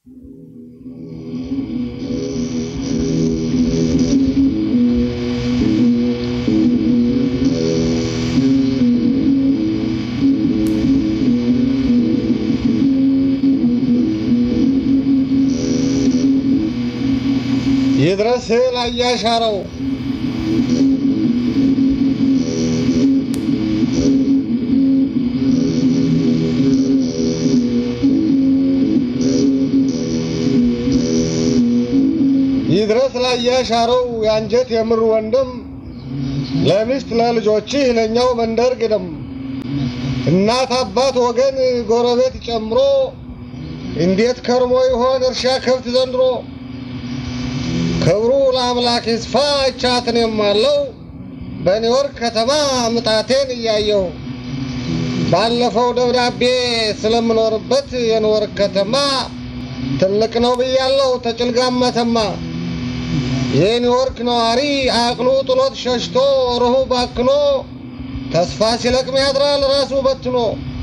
ይድረስ ላያሻረው ይድረስ ላያሻረው የአንጀት የምር ወንድም ለሚስት ለልጆችህ ለእኛው መንደር ግድም እናት አባት ወገን ጎረቤት ጨምሮ እንዴት ከርሞ ይሆን እርሻ ከብት ዘንድሮ ክብሩ ለአምላክ ይስፋ እቻትን የማለው በኒውዮርክ ከተማ ምጣቴን እያየሁ ባለፈው ደብዳቤ ስለምኖርበት የኒውዮርክ ከተማ ትልቅ ነው ብያለሁ ተጭልጋም መተማ የኒውዮርክ ነዋሪ አቅሉ ጥሎት ሸሽቶ ሩሁ ባክኖ ተስፋ ሲለቅም ያድራል ራሱ በትኖ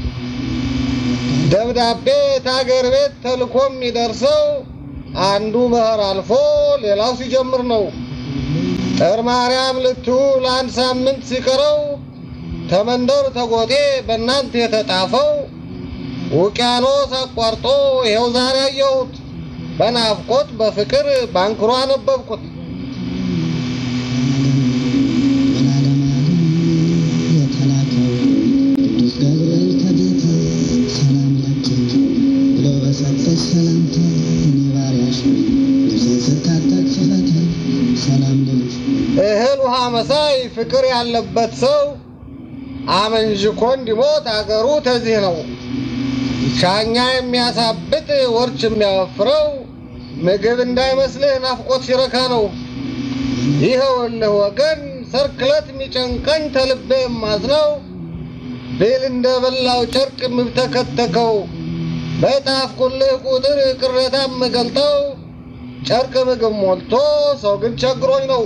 ደብዳቤ ታገር ቤት ተልኮ የሚደርሰው አንዱ መኸር አልፎ ሌላው ሲጀምር ነው። ጥር ማርያም ልትውል አንድ ሳምንት ሲቀረው ተመንደር ተጎጤ በእናንተ የተጣፈው ውቅያኖስ አቋርጦ ይኸው ዛሬ አየሁት። በናፍቆት በፍቅር ባንክሮ አነበብኩት። የተላከው ቅዱስ ገብርኤል ከጌታ ሰላም ለኪ ብሎ በሰጠች ሰላምታ እኔ ባሪያሽ ልብሴን ስታጠቅ ስፈታ ሰላም ልልሽ እህል ውሃ መሳይ ፍቅር ያለበት ሰው አመንዥኮ እንዲሞት አገሩ ተዚህ ነው። ሻኛ የሚያሳብጥ ወርች የሚያወፍረው ምግብ እንዳይመስልህ ናፍቆት ሲረካ ነው። ይኸውልህ ወገን ሰርክለት የሚጨንቀኝ ተልቤ የማዝነው ብል እንደ በላው ጨርቅ የምብተከተከው በጣፍኩልህ ቁጥር ቅሬታ የምገልጠው ጨርቅ ምግብ ሞልቶ ሰው ግን ቸግሮኝ ነው።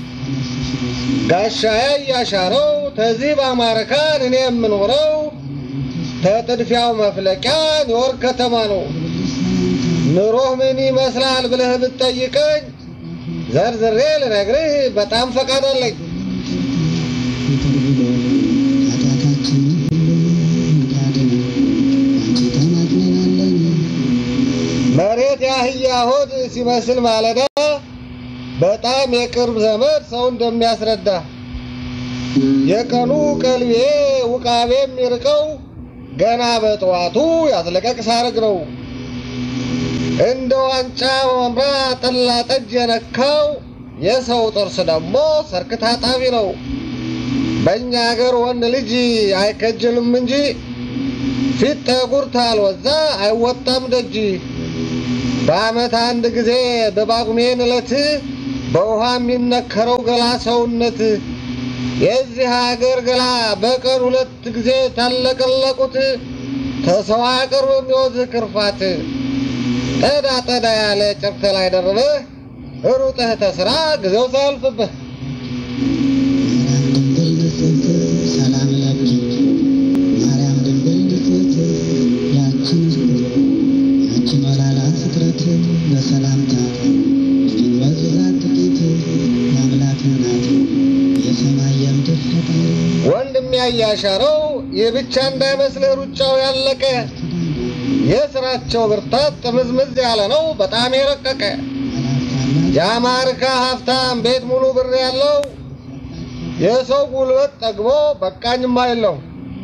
ጋሻዬ እያሻረው ተዚህ በአማርካን እኔ የምኖረው ተጥድፊያው መፍለቂያ ኒውዮርክ ከተማ ነው። ኑሮህ ምን ይመስላል ብለህ ብትጠይቀኝ ዘርዝሬ ልነግርህ በጣም ፈቃድ አለኝ። ይቅር ብሎ ኃጢአታችንን ሁሉ እንዲያድነን አንቺ ተማጽነናለን። መሬት የአህያ ሆድ ሲመስል ማለዳ በጣም የቅርብ ዘመድ ሰው እንደሚያስረዳ የቀኑ ቀልቤ ውቃቤ የሚርቀው ገና በጠዋቱ ያዝለቀቅ ሳርግ ነው። እንደ ዋንጫ መምራ ጠላ ጠጅ የነካው የሰው ጥርስ ደግሞ ሰርክ ታጣቢ ነው። በእኛ አገር ወንድ ልጅ አይከጅልም እንጂ ፊት ጠጉር ታልወዛ አይወጣም ደጅ። በዓመት አንድ ጊዜ በጳጉሜን ዕለት በውሃ የሚነከረው ገላ ሰውነት የዚህ ሀገር ገላ በቀን ሁለት ጊዜ ታለቀለቁት ተሰው አቅርብ የሚወዝህ ክርፋት ጠዳ ጠዳ ያለ ጨርቅ ላይ ደርበህ ሩጠህ ተስራ ጊዜው ሳያልፍብህ ማርያም ድንግል ንጽሕት ሰላም ለኪ ማርያም ድንግል ንጽሕት ያቺ ምስጢር ያቺ ሞላላ ፍጥረት በሰላምታ እጅግ በዙራት ጥቂት የአምላክ ናት የሰማይ የምድር ፈጣሪ ወንድም ያያሻረው ይህ ብቻ እንዳይመስልህ ሩጫው ያለቀ የስራቸው ብርታት ጥምዝምዝ ያለ ነው በጣም የረቀቀ የአማርካ ሀብታም ቤት ሙሉ ብር ያለው የሰው ጉልበት ጠግቦ በቃኝማ የለው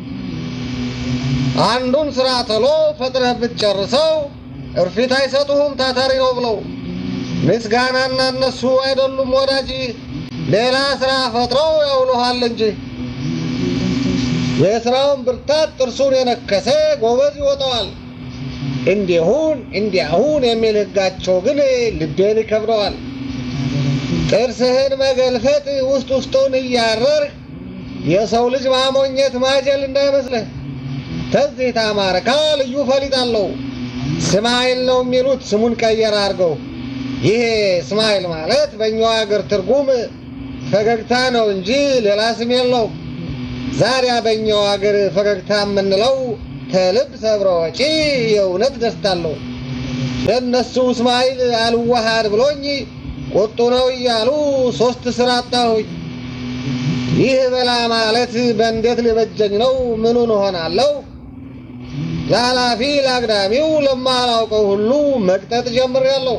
አንዱን ስራ ተሎ ፈጥነህ ብትጨርሰው እርፊት አይሰጡህም ታታሪ ነው ብለው ምስጋናና እነሱ አይደሉም ወዳጅ ሌላ ስራ ፈጥረው ያውሉሃል እንጂ የስራውን ብርታት ጥርሱን የነከሰ ጎበዝ ይወጣዋል። እንዲሁን እንዲያሁን የሚል ህጋቸው ግን ልቤን ይከብደዋል። ጥርስህን መገልፈጥ ውስጥ ውስጡን እያረርህ የሰው ልጅ ማሞኘት ማጀል እንዳይመስልህ። ተዚህ ታማርካ ልዩ ፈሊጥ አለው። እስማኤል ነው የሚሉት ስሙን ቀየር አድርገው። ይሄ እስማኤል ማለት በእኛው ሀገር ትርጉም ፈገግታ ነው እንጂ ሌላ ስም የለውም። ዛሬ በእኛው ሀገር ፈገግታ የምንለው ከልብ ሰብረ ወጪ የእውነት ደስታ አለው። የእነሱ እስማኤል አልዋሃድ ብሎኝ ቁጡ ነው እያሉ ሶስት ስራ አጣሁኝ። ይህ በላ ማለት በእንዴት ሊበጀኝ ነው? ምኑን እሆናለሁ? ለኃላፊ ለአግዳሚው ለማላውቀው ሁሉ መቅጠጥ ጀምሬያለሁ።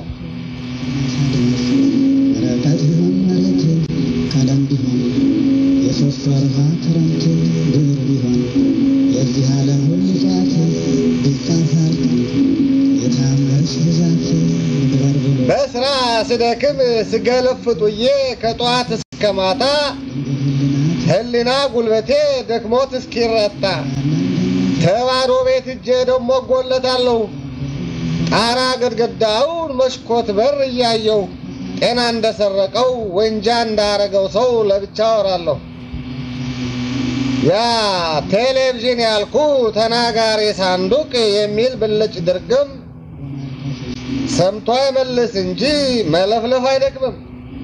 ረቀት ቢሆን መሬት ቀለም ቢሆን የሶስት ወርሃ ክረምት ግብር ቢሆን የዚህ ዓለም ሁሉ ጫት ቢጻፋል የታምርሽ ብዛት ምግበር ብሎ በስራ ስደክም ስገለፍጡዬ ከጠዋት እስከ ማታ ህሊና ጉልበቴ ደክሞት እስኪረታ ተባዶ ቤት እጄ ደግሞ እጎለታለሁ። ጣራ ግድግዳውን መስኮት በር እያየው ጤና እንደሰረቀው ወንጃ እንዳረገው ሰው ለብቻ አወራለሁ። ያ ቴሌቪዥን ያልኩ ተናጋሪ ሳንዱቅ የሚል ብልጭ ድርግም ሰምቶ አይመልስ እንጂ መለፍለፍ አይደክምም።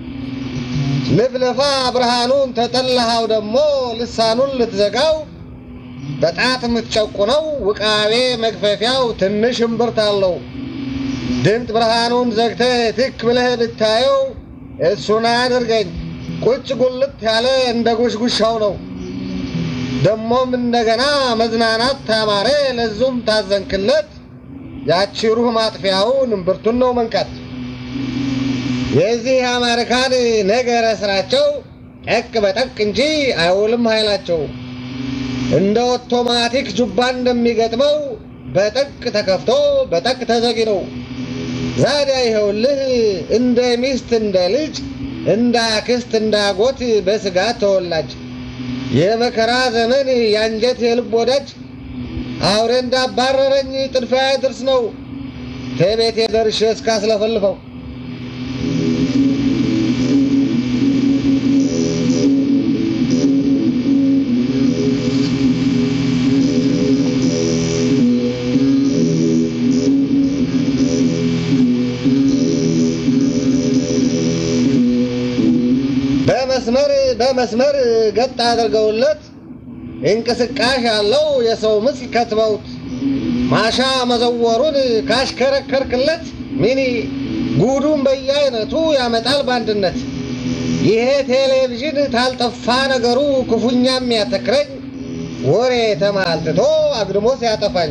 ልፍለፋ ብርሃኑን ተጠላሃው ደግሞ ልሳኑን ልትዘጋው በጣት የምትጨቁነው ውቃቤ መግፈፊያው ትንሽ እምብርት አለው። ድምፅ ብርሃኑን ዘግተህ ትክ ብለህ ብታየው እሱን አያድርገኝ ቁጭ ጉልት ያለ እንደ ጉሽጉሻው ነው። ደሞም እንደገና መዝናናት ታማረ ለዙም ታዘንክለት ያቺ ሩህ ማጥፊያውን እምብርቱን ነው መንቀት። የዚህ አሜሪካን ነገረ ስራቸው ጠቅ በጠቅ እንጂ አይውልም ኃይላቸው። እንደ ኦቶማቲክ ጁባ እንደሚገጥመው በጠቅ ተከፍቶ በጠቅ ተዘጊ ነው። ዛዲያ ይኸውልህ እንደ ሚስት እንደ ልጅ እንደ አክስት እንደ አጎት በስጋት ተወላጅ የመከራ ዘመን የአንጀት የልብ ወዳጅ አውሬ እንዳባረረኝ ጥድፊያ ድርስ ነው ከቤቴ ደርሼ እስካስለፈልፈው በመስመር በመስመር ገጥ አድርገውለት እንቅስቃሽ ያለው የሰው ምስል ከትበውት ማሻ መዘወሩን ካሽከረከርክለት ሚኒ ጉዱን በየአይነቱ ያመጣል በአንድነት። ይሄ ቴሌቪዥን ታልጠፋ ነገሩ ክፉኛ የሚያተክረኝ ወሬ ተማልትቶ አግድሞ ሲያጠፋኝ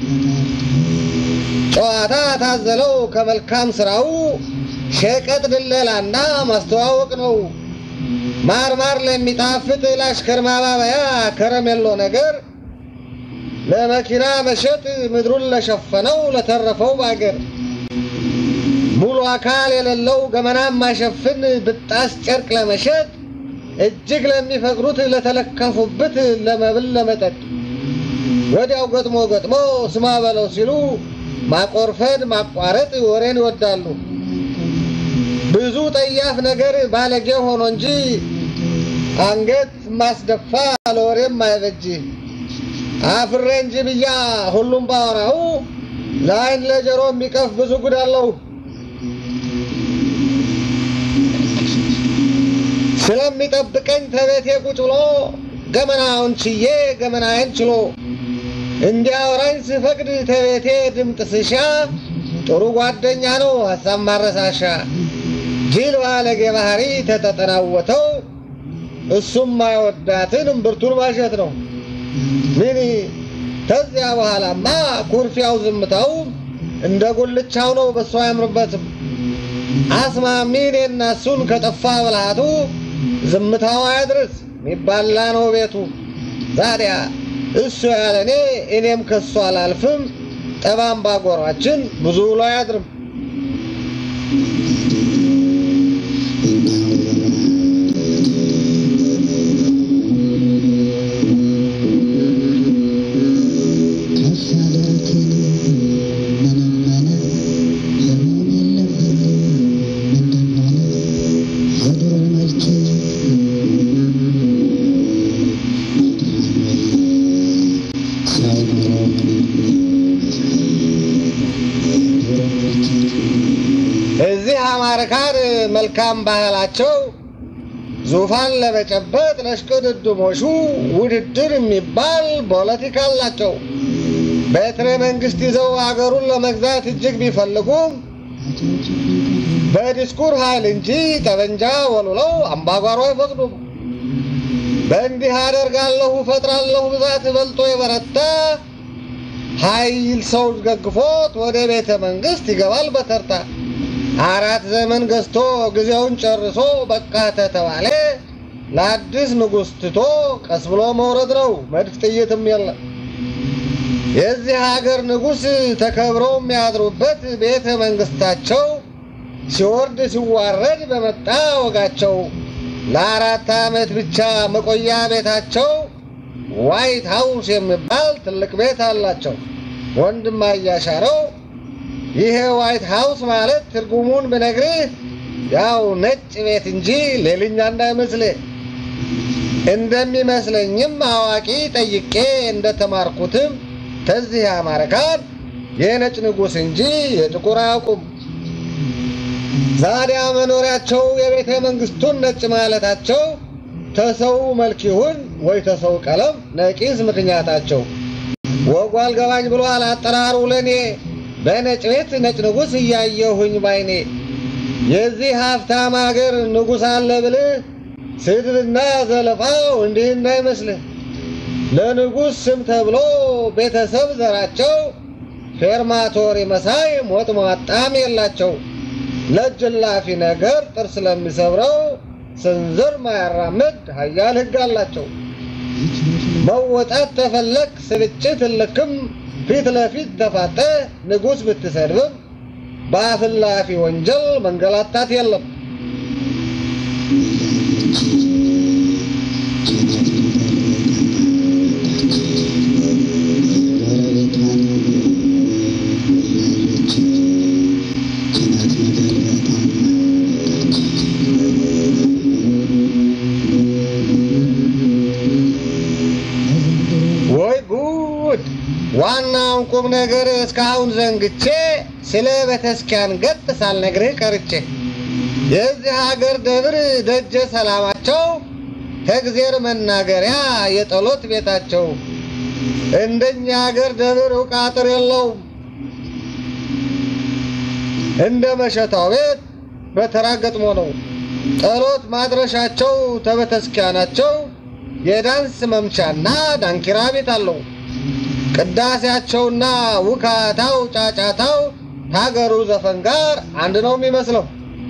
ጨዋታ ታዘለው ከመልካም ስራው ሸቀጥ ድለላና ማስተዋወቅ ነው። ማር ማር ለሚጣፍጥ ለአሽከር ማባበያ ከረሜሎ ነገር ለመኪና መሸጥ ምድሩን ለሸፈነው ለተረፈው ባገር ሙሉ አካል የሌለው ገመና ማሸፍን ብጣስ ጨርቅ ለመሸጥ እጅግ ለሚፈቅሩት ለተለከፉበት ለመብል ለመጠጥ ወዲያው ገጥሞ ገጥሞ ስማ በለው ሲሉ ማቆርፈድ ማቋረጥ ወሬን ይወዳሉ። ብዙ ጠያፍ ነገር ባለጌ ሆኖ እንጂ አንገት ማስደፋ ለወሬም አይበጅ። አፍሬ እንጂ ብያ ሁሉም ባወራው ለአይን ለጆሮ የሚቀፍ ብዙ ጉድ አለው። ስለሚጠብቀኝ ተቤቴ ቁጭ ብሎ ገመናውን ችዬ ገመናዬን ችሎ እንዲያወራኝ ስፈቅድ ተቤቴ ድምፅ ስሻ ጥሩ ጓደኛ ነው ሀሳብ ማረሳሻ ጅል ባለጌ ባህሪ ተተጠናወተው እሱም ማይወዳትን እምብርቱን ማሸት ነው። ምን ከዚያ በኋላማ ኩርፊያው ዝምታው እንደ ጉልቻው ነው፣ በሱ አያምርበትም። አስማሚን የናሱን ከጠፋ ብልሃቱ ዝምታው አያድርስ ሚባላ ነው ቤቱ። ዛዲያ እሱ ያለ እኔ እኔም ከሱ አላልፍም። ጠባም ባጎሯችን ብዙ ውሎ አያድርም። ከፍ ያለት መነመነ ህመም የለብን ምንድነው የድሮ መልክ ሰው ኑሮ ድሮ መልክ እዚህ አማርካን መልካም ባህላቸው ዙፋን ለመጨበጥ ለሽቅድድሞሹ ውድድር የሚባል ፖለቲካ አላቸው። በትረ መንግስት ይዘው አገሩን ለመግዛት እጅግ ቢፈልጉም በዲስኩር ኃይል እንጂ ጠመንጃ ወልውለው አምባጓሮ አይፈቅዱም። በእንዲህ አደርጋለሁ እፈጥራለሁ ብዛት በልጦ የበረታ ኃይል ሰው ደግፎት ወደ ቤተ መንግስት ይገባል በተርታ። አራት ዘመን ገዝቶ ጊዜውን ጨርሶ በቃ ተተባለ ለአዲስ ንጉሥ ትቶ ቀስ ብሎ መውረድ ነው። መድፍ ጥይትም የለም። የዚህ ሀገር ንጉሥ ተከብረው የሚያድሩበት ቤተ መንግስታቸው ሲወርድ ሲዋረድ በመጣ ወጋቸው ለአራት ዓመት ብቻ መቆያ ቤታቸው ዋይት ሃውስ የሚባል ትልቅ ቤት አላቸው። ወንድም አያሻረው ይሄ ዋይት ሃውስ ማለት ትርጉሙን ብነግርህ ያው ነጭ ቤት እንጂ ሌልኛ እንዳይመስልህ። እንደሚመስለኝም አዋቂ ጠይቄ እንደተማርኩትም ተዚህ አማርካን የነጭ ንጉሥ እንጂ የጥቁር አያውቁም። ዛዲያ መኖሪያቸው የቤተ መንግስቱን ነጭ ማለታቸው ተሰው መልክ ይሁን ወይ ተሰው ቀለም ነቂስ ምክንያታቸው ወጉ አልገባኝ ብሏል አጠራሩ ለኔ በነጭ ቤት ነጭ ንጉሥ እያየሁኝ ባይኔ የዚህ ሀብታም አገር ንጉሥ አለ ብልህ ስድብና ዘለፋው እንዲህ እንዳይመስልህ ለንጉሥ ስም ተብሎ ቤተሰብ ዘራቸው ፌርማቶሪ መሳይ ሞጥ ሟጣም የላቸው ለጅላፊ ነገር ጥርስ ለሚሰብረው ስንዝር ማያራምድ ሀያል ሕግ አላቸው። መወጣት ተፈለክ ስርጭት ልክም ፊት ለፊት ተፋጠ ንጉሥ ብትሰድብም በአፍላፊ ወንጀል መንገላታት የለም። ወይ ጉድ! ዋናውን ቁም ነገር እስካሁን ዘንግቼ ስለ ቤተክርስቲያን ገጥ ሳልነግርህ ቀርቼ የዚህ ሀገር ደብር ደጀ ሰላማቸው ከእግዜር መናገሪያ የጸሎት ቤታቸው እንደኛ ሀገር ደብር ዕውቅ አጥር የለውም። እንደ መሸታው ቤት በተራ ገጥሞ ነው። ጸሎት ማድረሻቸው ተቤተክርስቲያናቸው የዳንስ መምቻና ዳንኪራ ቤት አለው። ቅዳሴያቸውና ውካታው ጫጫታው ከሀገሩ ዘፈን ጋር አንድ ነው የሚመስለው።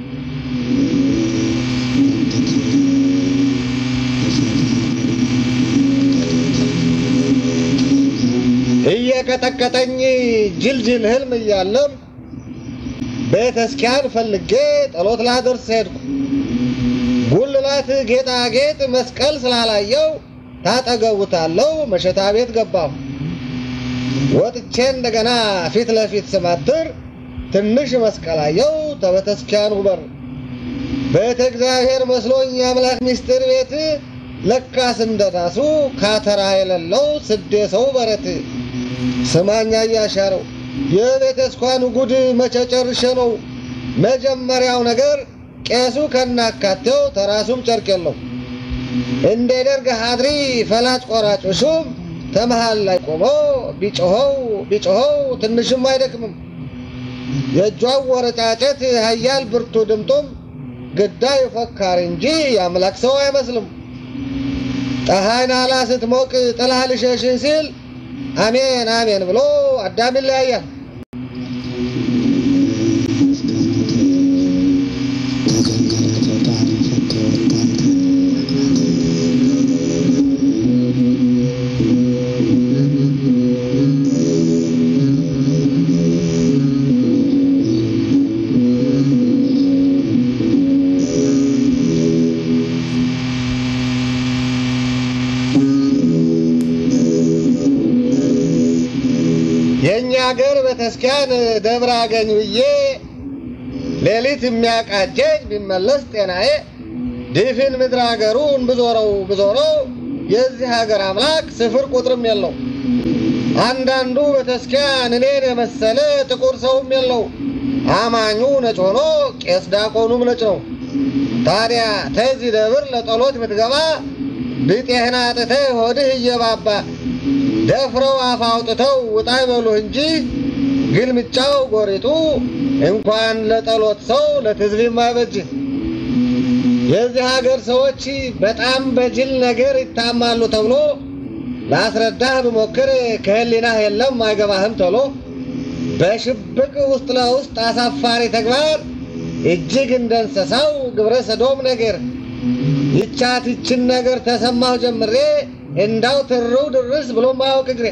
እየቀጠቀጠኝ ጅልጅል ህልም እያለም ቤተክርስቲያን ፈልጌ ጸሎት ላደርስ ሄድኩ። ጉልላት ጌጣጌጥ መስቀል ስላላየው ታጠገቡታለው መሸታ ቤት ገባሁ። ወጥቼ እንደገና ፊት ለፊት ስማትር ትንሽ መስቀል አየው ተቤተክርስቲያኑ በር ቤተ እግዚአብሔር መስሎኝ የአምላክ ምስጢር ቤት ለካስ እንደናሱ ካተራ የሌለው ስዴ ሰው በረት ስማኛ እያሻረው የቤተክርስቲያኑ ጉድ መቼ ጨርሼ ነው? መጀመሪያው ነገር ቄሱ ከናካቴው ተራሱም ጨርቅ የለው እንደ ደርግ ሀድሪ ፈላጭ ቆራጭ ሹም ተመሃል ላይ ቆሞ ቢጮኸው ቢጮኸው ትንሽም አይደክምም። የእጇን ወረጫጨት ሀያል ብርቱ ድምጡም ግዳይ ፎካሪ እንጂ የአምላክ ሰው አይመስልም። ፀሐይ ናላ ስትሞቅ ጥላ ልሸሽ ሲል አሜን አሜን ብሎ አዳም ይለያያል። የእኛ ሀገር ቤተክርስቲያን ደብረ አገኝ ብዬ ሌሊት የሚያቃጀኝ ቢመለስ ጤናዬ ድፍን ምድር ሀገሩን ብዞረው ብዞረው የዚህ ሀገር አምላክ ስፍር ቁጥርም የለው። አንዳንዱ ቤተክርስቲያን እኔን የመሰለ ጥቁር ሰውም የለው። አማኙ ነጭ ሆኖ ቄስ ዲያቆኑም ነጭ ነው። ታዲያ ተዚህ ደብር ለጸሎት ብትገባ ብጤህን አጥተህ ሆድህ እየባባ ደፍረው አፍ አውጥተው ውጣ ይበሉ እንጂ ግልምጫው ጎሪጡ እንኳን ለጠሎት ሰው ለትዝቢም አይበጅ። የዚህ ሀገር ሰዎች በጣም በጅል ነገር ይታማሉ ተብሎ ላስረዳህ ብሞክር ከህሊናህ የለም አይገባህም ተብሎ በሽብቅ ውስጥ ለውስጥ አሳፋሪ ተግባር እጅግ እንደ እንስሳው ግብረ ሰዶም ነገር ይቻት ይችን ነገር ተሰማሁ ጀምሬ እንዳው ትርው ድርስ ብሎ ማያውቅ እግሬ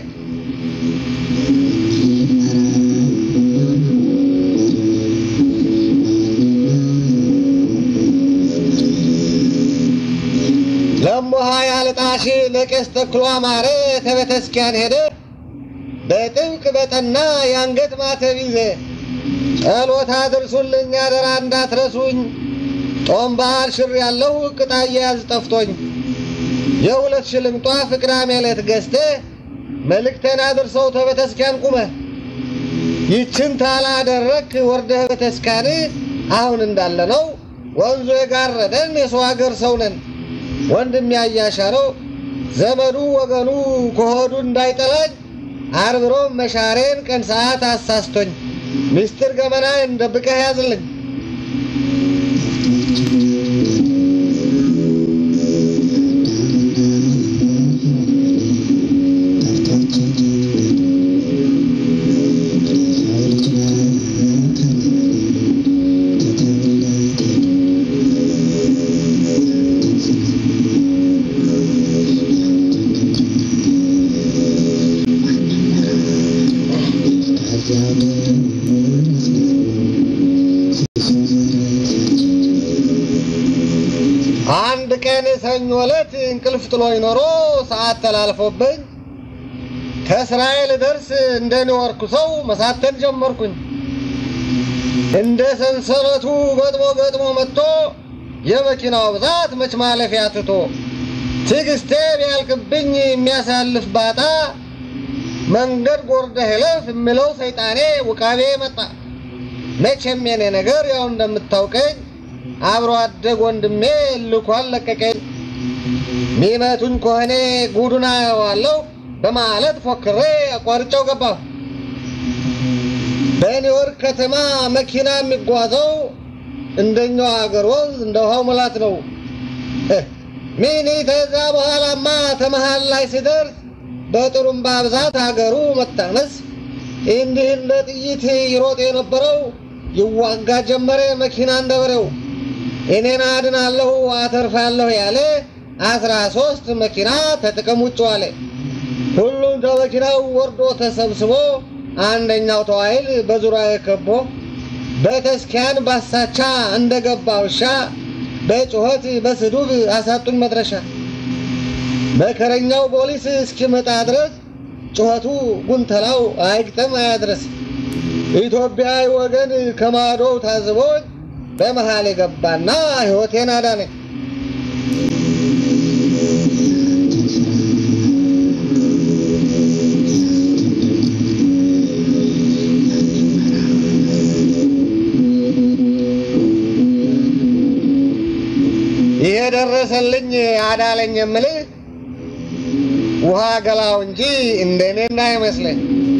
ለሞሃ ያልጣሽ ለቄስ ተክሎ አማረ ተቤተስኪያን ሄደ በጥብቅ በጠና የአንገት ማተብ ይዘ ጸሎት አድርሱልኝ አደራ እንዳትረሱኝ ጦም ባህል ሽር ያለው ቅጣዬ ያዝ ጠፍቶኝ የሁለት ሽልም ጧፍ ቅዳሜ ዕለት ገዝተ መልእክተን አድርሰው ተቤተስኪያን ቁመ ይችን ታላደረክ ወርደህ ቤተስኪያን አሁን እንዳለ ነው ወንዙ የጋረደን የሰው ሀገር ሰው ነን ወንድም ያያሻለው ዘመዱ ወገኑ ከሆዱ እንዳይጠላኝ አርብሮ መሻሬን ቀን ሰዓት አሳስቶኝ ምስጢር ገመና እንደብቀህ ያዝልኝ። አንድ ቀን ሰኞ ዕለት እንቅልፍ ጥሎኝ ኖሮ ሰዓት ተላልፎብኝ ከእስራኤል ደርስ እንደ ኒውዮርክ ሰው መሳተን ጀመርኩኝ። እንደ ሰንሰለቱ ገጥሞ ገጥሞ መጥቶ የመኪናው ብዛት መች ማለፊያ ትቶ ትዕግስቴ ቢያልቅብኝ የሚያሳልፍ ባጣ መንገድ ጎርደህ እለፍ የምለው ሰይጣኔ ውቃቤ መጣ። መቼም የኔ ነገር ያው እንደምታውቀኝ አብሮ አደግ ወንድሜ ልኳን ለቀቀኝ። ሚመቱኝ ከሆነ ጉዱን አየዋለሁ በማለት ፎክሬ አቋርጬው ገባሁ። በኒውዮርክ ከተማ መኪና የሚጓዘው እንደኛው አገር ወንዝ እንደ ውሃው ሙላት ነው። ሚኒ ተዛ በኋላማ ተመሃል ላይ ሲደርስ በጥሩምባ ብዛት አገሩ መታነስ እንዲህ እንደ ጥይት ይሮጥ የነበረው ይዋጋ ጀመረ መኪና እንደበሬው። እኔን አድናለሁ አተርፋለሁ ያለ አስራ ሶስት መኪና ተጥቅም ውጭ ዋለ። ሁሉም ከመኪናው ወርዶ ተሰብስቦ አንደኛው ተዋይል በዙሪያ ከቦ በተስኪያን ባሳቻ እንደገባ ውሻ በጩኸት በስዱብ አሳጡኝ መድረሻ። መከረኛው ፖሊስ እስኪመጣ ድረስ ጩኸቱ ጉንተላው አይግጠም አያድረስ። ኢትዮጵያዊ ወገን ከማዶው ታዝቦኝ በመሃል የገባና ሕይወቴን አዳነኝ። ይሄ ደረሰልኝ አዳለኝ የምልህ ውሃ ገላው እንጂ እንደኔ እንዳይመስለኝ።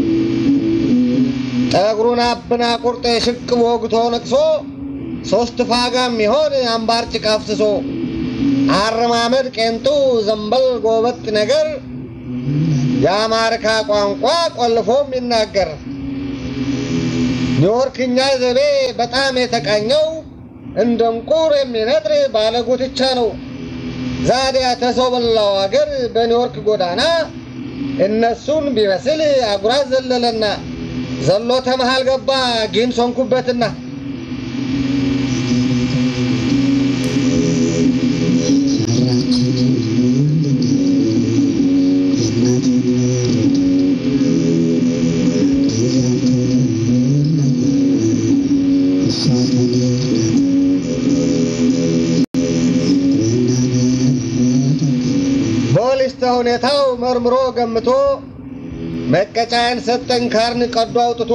ጠጉሩን አብና ቁርጥ ሽቅብ ወግቶ ነቅሶ ሶስት ፋጋ የሚሆን አምባር ጭቃ አፍስሶ አረማመድ ቄንጡ ዘንበል ጎበጥ ነገር የአማርካ ቋንቋ ቆልፎ የሚናገር ኒውዮርክኛ ዘቤ በጣም የተቃኘው እንደ እንቁር የሚነጥር ባለጉትቻ ነው። ዛዲያ ተሰው በላው አገር በኒውዮርክ ጎዳና እነሱን ቢመስል አጉራ ዘለለና ዘሎ ተመሃል ገባ ጊንስ ሆንኩበትና ፖሊስ ሁኔታው መርምሮ ገምቶ መቀጫዬን ሰጠኝ ካርን ቀዶ አውጥቶ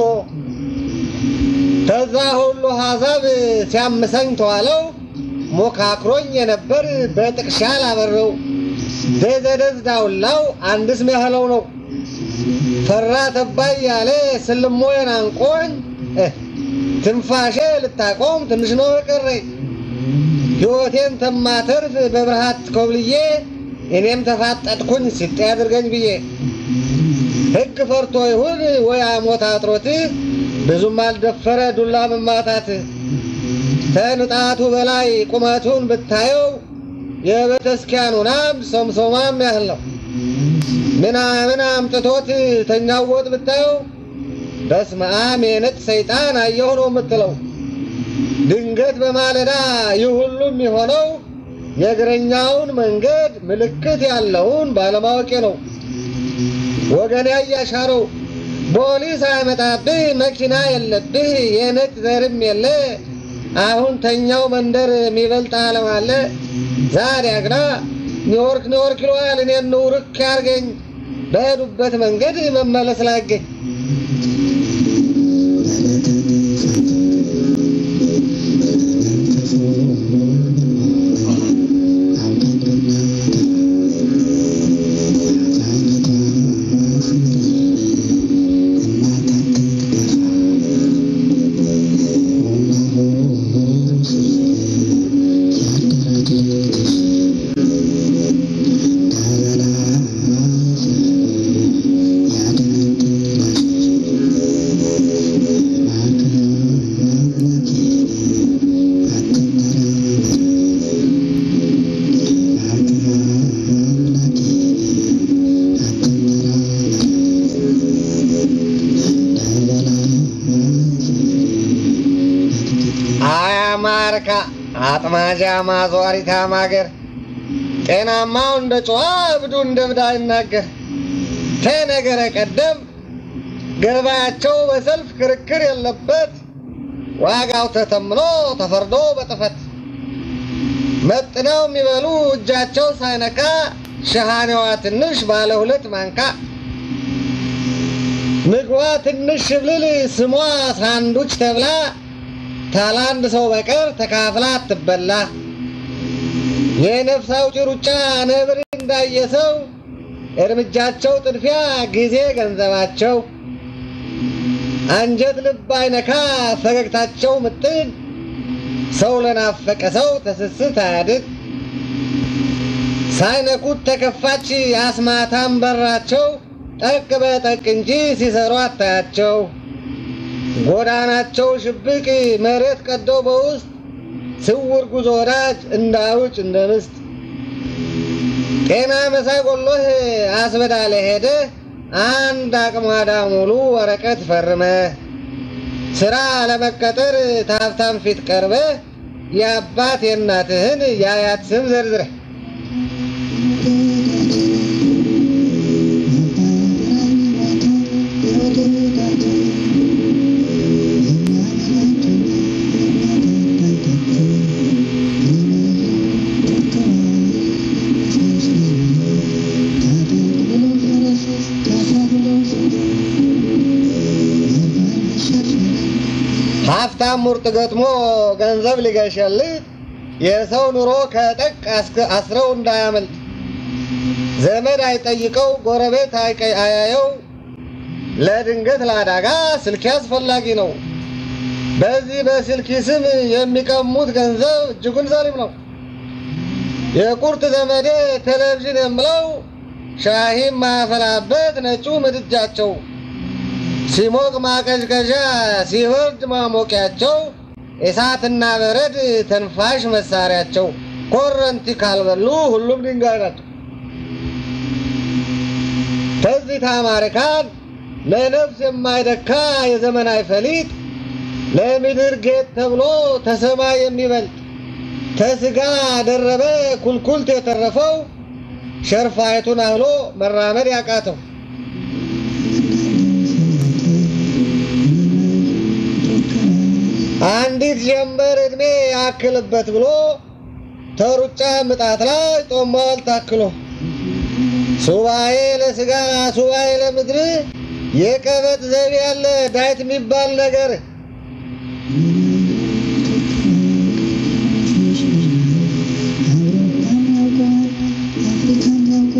ከዛ ሁሉ ሀሳብ ሲያምሰኝ ተዋለው ሞካክሮኝ የነበር በጥቅሻ ላበረው ደዘደዝ ዳውላው አንድስ ሚያህለው ነው ፈራ ተባይ ያለ ስልሞየን አንቆኝ እ፣ ትንፋሼ ልታቆም ትንሽ ነው የቀረኝ ሕይወቴን ተማተርፍ በብርሃት ኮብልዬ እኔም ተፋጠጥኩኝ ሲጤ አድርገኝ ብዬ ሕግ ፈርቶ ይሁን ወይ አሞት አጥሮት ብዙም አልደፈረ ዱላ መማታት ተንጣቱ በላይ ቁመቱን ብታየው የቤተስኪያኑን አምድ ሶምሶማም ያህል ነው። ምናምን አምጥቶት ተኛወጥ ብታየው በስመ አብ የነጭ ሰይጣን አየሁ ነው የምትለው። ድንገት በማለዳ ይህ ሁሉም የሆነው የእግረኛውን መንገድ ምልክት ያለውን ባለማወቄ ነው። ወገን ያያሻረው ፖሊስ አይመጣብህ፣ መኪና የለብህ፣ የነጭ ዘርም የለ። አሁን ተኛው መንደር የሚበልጥ ዓለም አለ። ዛሬ አግና ኒውዮርክ ኒውዮርክ ይለዋል። እኔን ንውርክ ያርገኝ በሄዱበት መንገድ መመለስ ላገኝ አያማርካ አጥማጃ ማዟሪታ ማገር ጤናማው እንደ ጨዋ እብዱ እንደ እብድ አይናገር ተነገረ ቀደም ገበያቸው በሰልፍ ክርክር የለበት ዋጋው ተተምኖ ተፈርዶ በጥፈት መጥነው የሚበሉ እጃቸው ሳይነካ ሸሃኔዋ ትንሽ ባለ ሁለት ማንካ ምግቧ ትንሽ ሽብልል ስሟ ሳንዱች ተብላ ታላንድ ሰው በቀር ተካፍላ አትበላ። የነፍስ አውጪ ሩጫ ነብር እንዳየ ሰው እርምጃቸው ጥድፊያ ጊዜ ገንዘባቸው አንጀት ልብ አይነካ ፈገግታቸው ምጥን ሰው ለናፈቀ ሰው ተስስት አያድግ ሳይነኩት ተከፋች አስማታም በራቸው ጠቅ በጠቅ እንጂ ሲሰሩ አታያቸው። ጎዳናቸው ሽብቅ መሬት ቀደው በውስጥ ስውር ጉዞ ወዳጅ እንዳውጭ እንደ ምስጥ ጤና መሳይ ጎሎህ አስበዳለ ሄደ አንድ አቅሟዳ ሙሉ ወረቀት ፈርመ ስራ ለመቀጠር ታፍታም ፊት ቀርበ የአባት የእናትህን የአያት ስም ዘርዝረ ሀብታም ሙርጥ ገጥሞ ገንዘብ ሊገሸልት የሰው ኑሮ ከጠቅ አስክ- አስረው እንዳያመልጥ ዘመድ አይጠይቀው ጎረቤት አይቀ- አያየው ለድንገት ለአደጋ ስልክ አስፈላጊ ነው። በዚህ በስልክ ስም የሚቀሙት ገንዘብ እጅጉን ዘሪም ነው። የቁርጥ ዘመዴ ቴሌቪዥን የምለው ሻሂም ማፈላበት ነጩ ምድጃቸው ሲሞቅ ማቀዝቀዣ ሲበርድ ማሞቂያቸው እሳትና በረድ ተንፋሽ መሳሪያቸው ኮረንቲ ካልበሉ ሁሉም ድንጋይ ናቸው። ከዚህ ታማሪካን ለነፍስ የማይደካ የዘመናዊ ፈሊጥ ለምድር ጌጥ ተብሎ ተሰማይ የሚበልጥ ተስጋ ደረበ ኩልኩልት የተረፈው ሸርፋይቱን አህሎ መራመድ ያቃተው አንዲት ጀንበር ዕድሜ ያክልበት ብሎ ተሩጫ ምጣት ላይ ጦማዋል ታክሎ ሱባኤ ለስጋ ሱባኤ ለምድር የቀበጥ ዘይቤ ያለ ዳይት የሚባል ነገር አውሮፓን ያውቀዋል፣ አፍሪካን ያውቀዋል።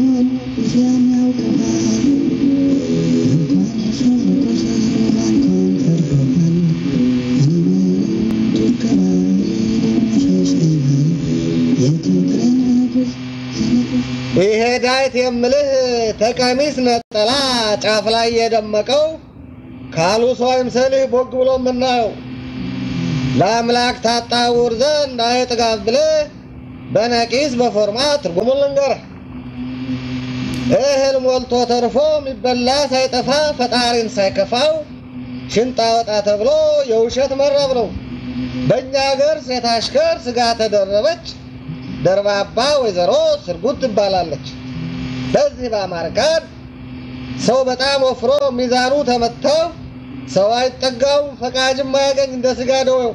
ዳይት የምልህ ተቀሚስ ነጠላ ጫፍ ላይ የደመቀው ካሉ ሰው አይምሰልህ ቦግ ብሎ የምናየው ለአምላክ ታጣውር ዘንድ አይጥጋብ ብለህ በነቂስ በፎርማ ትርጉሙን ልንገርህ። እህል ሞልቶ ተርፎ የሚበላ ሳይጠፋ ፈጣሪን ሳይከፋው ሽንጣ ወጣ ተብሎ የውሸት መረብ ነው። በእኛ ሀገር ሴት አሽከር ስጋ ተደረበች ደርባባ ወይዘሮ ስርጉት ትባላለች። በዚህ በአማርካን ሰው በጣም ወፍሮ ሚዛኑ ተመተው ሰው አይጠጋውም ፈቃጅም አያገኝ እንደ ስጋ ደዌው።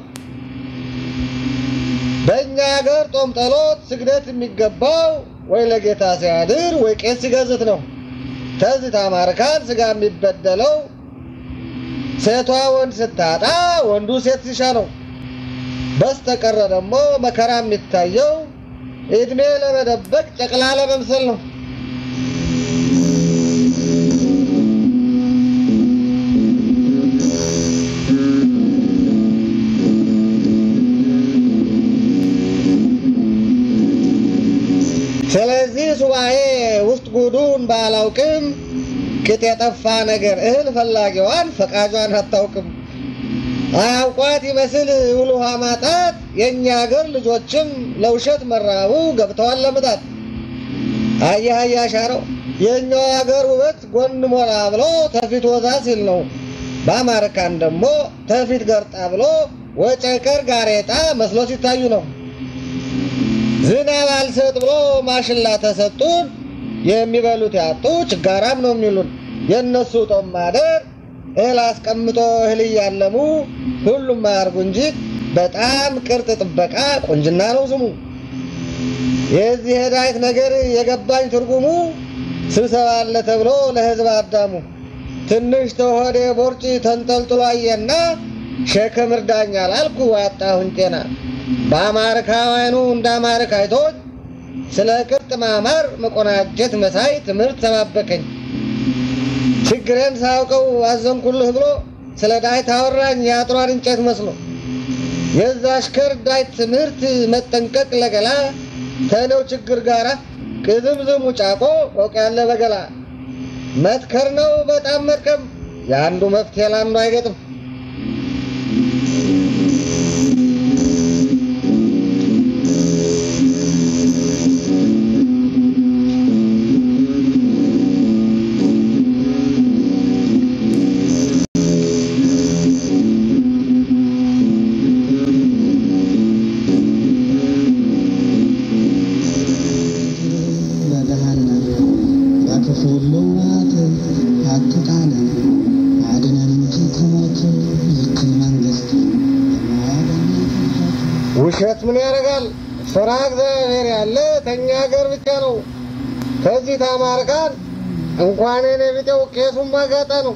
በእኛ ሀገር ጦም ጠሎት ስግደት የሚገባው ወይ ለጌታ ሲያድር ወይ ቄስ ሲገዝት ነው። ተዚህ ታማርካን ስጋ የሚበደለው ሴቷ ወንድ ስታጣ ወንዱ ሴት ሲሻ ነው። በስተቀረ ደግሞ መከራ የሚታየው እድሜ ለመደበቅ ጨቅላ ለመምሰል ነው። ስለዚህ ሱባኤ ውስጥ ጉዱን ባላውቅም ቅጥ የጠፋ ነገር እህል ፈላጊዋን ፈቃጇን አታውቅም። አያውቋት ይመስል ውል ውሃ ማጣት የእኛ ሀገር ልጆችም ለውሸት መራቡ ገብተዋል ለምጣት። አየህ አያሻረው የእኛው ሀገር ውበት ጎን ሞላ ብሎ ተፊት ወዛ ሲል ነው። በአማርካን ደግሞ ተፊት ገርጣ ብሎ ወጨቀር ጋሬጣ መስሎ ሲታዩ ነው። ዝናብ አልሰጥ ብሎ ማሽላ ተሰጡን የሚበሉት ያጡ ችጋራም ነው የሚሉን። የእነሱ ጦም ማደር እህል አስቀምጦ እህል እያለሙ ሁሉም አያርጉ እንጂ በጣም ቅርጥ ጥበቃ ቁንጅና ነው ስሙ። የዚህ የዳዊት ነገር የገባኝ ትርጉሙ ስብሰባ አለ ተብሎ ለሕዝብ አዳሙ ትንሽ ተሆዴ ቦርጭ ተንጠልጥሎ አየና ሸክም እርዳኝ አላልኩ አጣሁኝ ጤና። በአማርካውያኑ እንደ አማርካይቶች ስለ ቅርጥ ማማር መቆናጀት መሳይ ትምህርት ተባበከኝ። ችግሬን ሳውቀው አዘንኩልህ ብሎ ስለ ዳዊት አወራኝ የአጥሯን እንጨት መስሎ። የዛ አሽከር ዳዊት ትምህርት መጠንቀቅ ለገላ ተነው ችግር ጋራ ቅዝምዝሙ ጫቆ ቆቅ ያለ በገላ መትከር ነው በጣም መጥቀም የአንዱ መፍትሄ ለአንዱ አይገጥም። በገሃነም በክፉ ልዋት አትጣለን፣ አድነን እንጂ ከሞት ይችን መንግሥት የማያገኛት ውሸት ምን ያደርጋል? ፍራ እግዚአብሔር ያለ ተኛ ሀገር ብቻ ነው። ከዚህ ታማርካን እንኳን የኔ ቢጤው ቄሱም ማጋጣ ነው።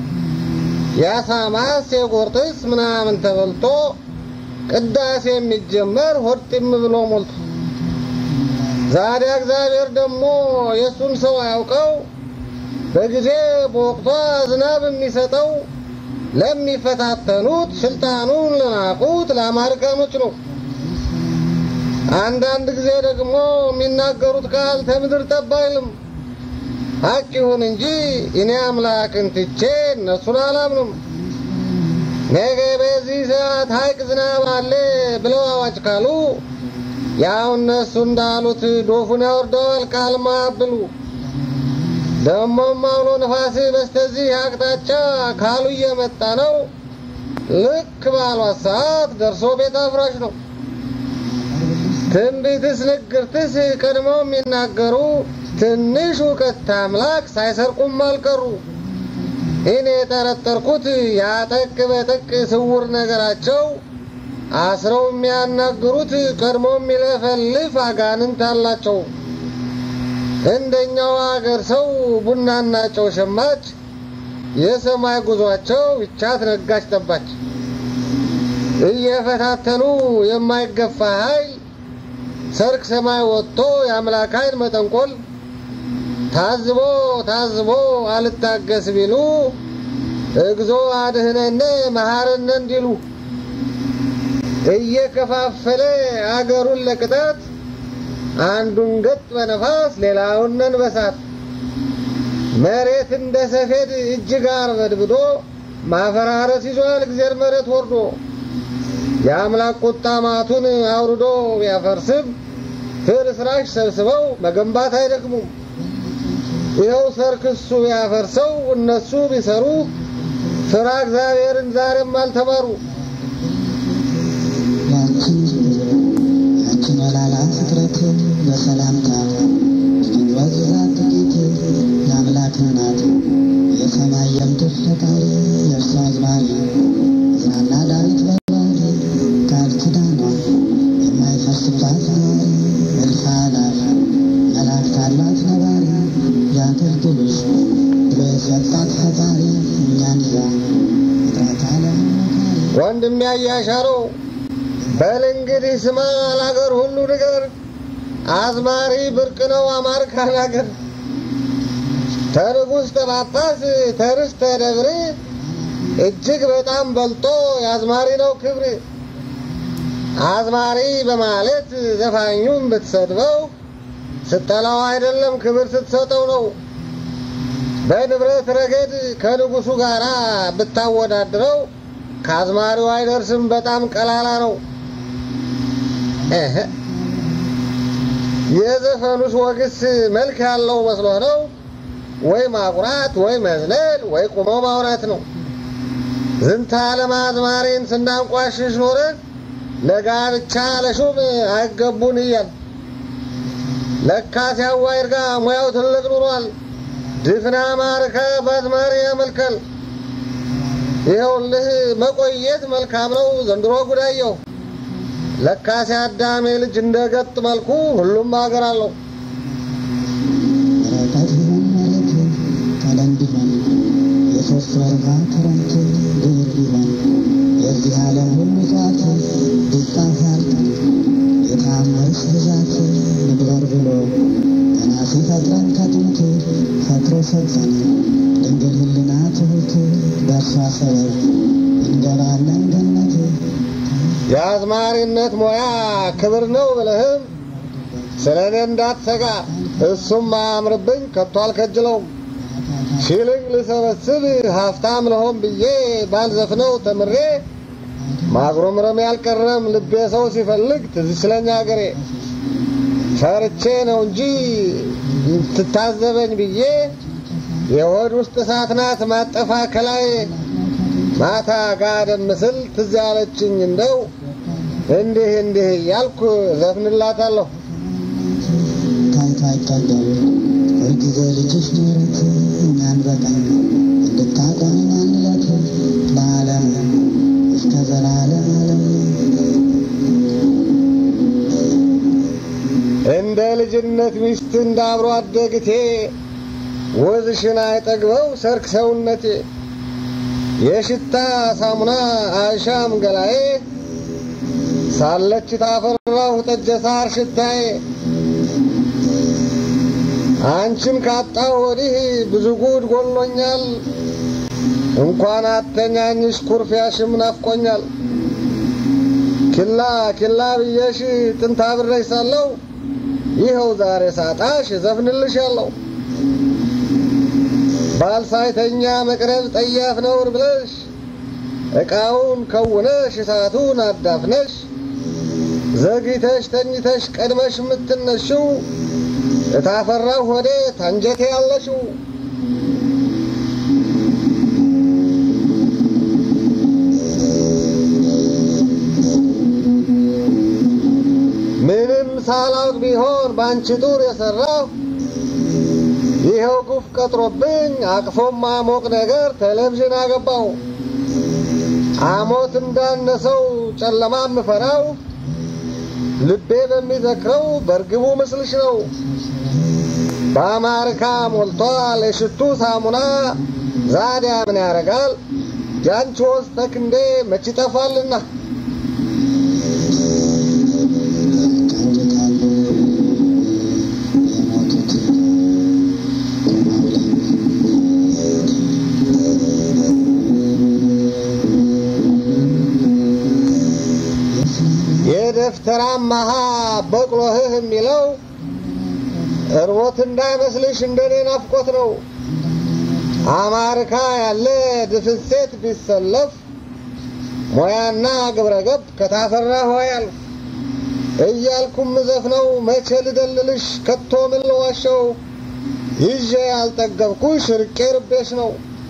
የአሳማስ የጎርጥስ ምናምን ተበልቶ ቅዳሴ የሚጀመር ሆድ ጢም ብሎ ሞልቶ ዛዲያ እግዚአብሔር ደግሞ የእሱን ሰው አያውቀው በጊዜ በወቅቷ ዝናብ የሚሰጠው ለሚፈታተኑት ስልጣኑን ለናቁት ለአማርካኖች ነው። አንዳንድ ጊዜ ደግሞ የሚናገሩት ቃል ከምድር ጠብ አይልም። ሀቅ ይሁን እንጂ እኔ አምላክን ትቼ እነሱን አላምንም። ነገ በዚህ ሰዓት ሀይቅ ዝናብ አለ ብለው አዋጅ ካሉ ያው እነሱ እንዳሉት ዶፉን ያወርደዋል ቃል ማያብሉ። ደሞም አውሎ ነፋስ በስተዚህ አቅጣጫ ካሉ እየመጣ ነው። ልክ ባሏት ሰዓት ደርሶ ቤት አፍራሽ ነው። ትንቢትስ ንግርትስ ቀድመው የሚናገሩ ትንሽ እውቀት አምላክ ሳይሰርቁም አልቀሩ። እኔ የጠረጠርኩት ያጠቅ በጠቅ ስውር ነገራቸው አስረው የሚያናግሩት ቀድሞ የሚለፈልፍ አጋንንት አላቸው። እንደኛው አገር ሰው ቡናና ጨው ሸማች፣ የሰማይ ጉዟቸው ይቻት ነጋች ጠባች። እየፈታተኑ የማይገፋ ኃይል ሰርክ ሰማይ ወጥቶ የአምላክ ኃይል መጠንቆል ታዝቦ ታዝቦ አልታገስ ቢሉ እግዞ አድህነነ መሐረነ እንዲሉ እየከፋፈለ አገሩን ለቅጣት አንዱን ገጥ በነፋስ ሌላውን በሳት መሬት እንደ ሰፌድ እጅግ አርበድብዶ ማፈራረስ ይዟል እግዜር መሬት ወርዶ የአምላክ ቁጣ ማቱን አውርዶ ቢያፈርስም ፍርስራሽ ሰብስበው መገንባት አይደክሙም። ይኸው ሰርክሱ ቢያፈርሰው እነሱ ቢሰሩ ስራ እግዚአብሔርን ዛሬም አልተማሩ። ያችን ያችን ወላላ ፍጥረት በሰላምታ ወዝዛት ጥቂት የአምላክ ናት የሰማይ የምድር ፈጣሪ የእርሷ አዝማሪ ዝናና ዳዊት በባህሪ ቃል ኪዳኗ የማይፈርስባት ነዋሪ እልፍ አእላፍ መላእክት አሏት ነባሪ ያገልግሉሽ ብሎ የሰጣት ፈጣሪ እኛን ይዛ ፍጥረት ዓለም መካሪ ወንድም ያያሻረው በል እንግዲህ ስማ አላገር ሁሉ ንገር አዝማሪ ብርቅ ነው አማርካን አገር ተንጉሥ ተጳጳስ ተርስተ ደብር እጅግ በጣም በልጦ የአዝማሪ ነው ክብር። አዝማሪ በማለት ዘፋኙን ብትሰድበው ስጠላው አይደለም ክብር ስትሰጠው ነው። በንብረት ረገድ ከንጉሱ ጋር ብታወዳድረው ከአዝማሪው አይደርስም፣ በጣም ቀላላ ነው። እህ የዘፈኑስ ወግስ መልክ ያለው መስሎ ነው ወይ ማቁራት ወይ መዝለል ወይ ቁሞ ማውራት ነው። ዝንተ ዓለም አዝማሪን ስናንቋሽሽ ኖረን ለጋብቻ ለሹም አይገቡን እያል ለካ ሲያዋይ እርጋ ሙያው ትልቅ ኑሯል። ድፍና ማርከ በአዝማሪ ያመልካል። ይኸውልህ መቆየት መልካም ነው ዘንድሮ ጉዳየው ለካ ሲያዳሜ ልጅ እንደ ገጥ መልኩ ሁሉም ሀገር አለው። ርቀት ቢሆን ማለት ቀለም ቢሆን የሶስት ወርሃ ክረምት ድር ቢሆን የዚህ ዓለም ሁሉ ጧት ቢጻፍ ያልቃል የታምርስ ብዛት ንግበር ብሎ ገና ሲፈጥረን ከጥንት ፈጥሮ ሰጠን ድንግል ሕሊና ትሁት በእርሷ ሰበብ እንገባለን ገነት የአዝማሪነት ሙያ ክብር ነው ብለህም ስለ እኔ እንዳትሰጋ፣ እሱም አያምርብኝ ከቶ አልከጅለውም። ሲልቅ ልሰበስብ ሀብታም ለሆን ብዬ ባልዘፍነው ተምሬ ማጉረምረም ያልቀረም ልቤ ሰው ሲፈልግ ትዝ ስለኛ አገሬ ፈርቼ ነው እንጂ ትታዘበኝ ብዬ የሆድ ውስጥ እሳት ናት ማጠፋ ከላይ ማታ ጋደም ምስል ትዝ ያለችኝ እንደው እንዲህ እንዲህ እያልኩ ዘፍንላታለሁ። ታይቶ አይጠገብ ሁልጊዜ ልጅሽ ምሕረት እኛን በቀኝ እንድታቆሚን አንለት ለዓለም እስከ ዘላለም ዓለም እንደ ልጅነት ሚስት እንደ አብሮ አደግቴ ወዝሽን አይጠግበው ሰርክ ሰውነቴ የሽታ ሳሙና አይሻም ገላዬ ሳለች ታፈራሁ ጠጀ ሳር ሽታዬ አንቺን ካጣሁ ወዲህ ብዙ ጉድ ጎሎኛል። እንኳን አተኛኝሽ ኩርፊያሽም ናፍቆኛል። ኪላ ኪላ ብዬሽ ጥንታ ብሬሽ ሳለሁ ይኸው ዛሬ ሳጣሽ ዘፍንልሻለሁ። ባል ሳይተኛ መቅረብ ጠያፍ ነውር ብለሽ ዕቃውን ከውነሽ እሳቱን አዳፍነሽ ዘግይተሽ ተኝተሽ ቀድመሽ የምትነሽው እታፈራው ሆዴ ታንጀቴ ያለሽው ምንም ሳላውቅ ቢሆን በአንቺ ጡር የሠራሁ ይኸው ጉፍ ቀጥሮብኝ አቅፎም ማሞቅ ነገር ቴሌቪዥን አገባው። አሞት እንዳነሰው ጨለማ ምፈራው ልቤ በሚዘክረው በርግቡ ምስልሽ ነው። በአማርካ ሞልቷል የሽቱ ሳሙና ዛዲያ ምን ያረጋል ያንቺ ወዝ ተክንዴ መች ይጠፋልና ያጫውታሉ የሞቱት ቆመው የደፍተራ መሃ በቅሎህህ የሚለው እርቦት እንዳይመስልሽ እንደኔ ናፍቆት ነው። አማርካ ያለ ድፍሴት ቢሰለፍ ሙያና ግብረገብ ከታፈራ ሆያል እያልኩም ዘፍነው መቼ ልደልልሽ ከቶ ምን ልዋሸው ይዤ ያልጠገብኩሽ ርቄ ርቤሽ ነው።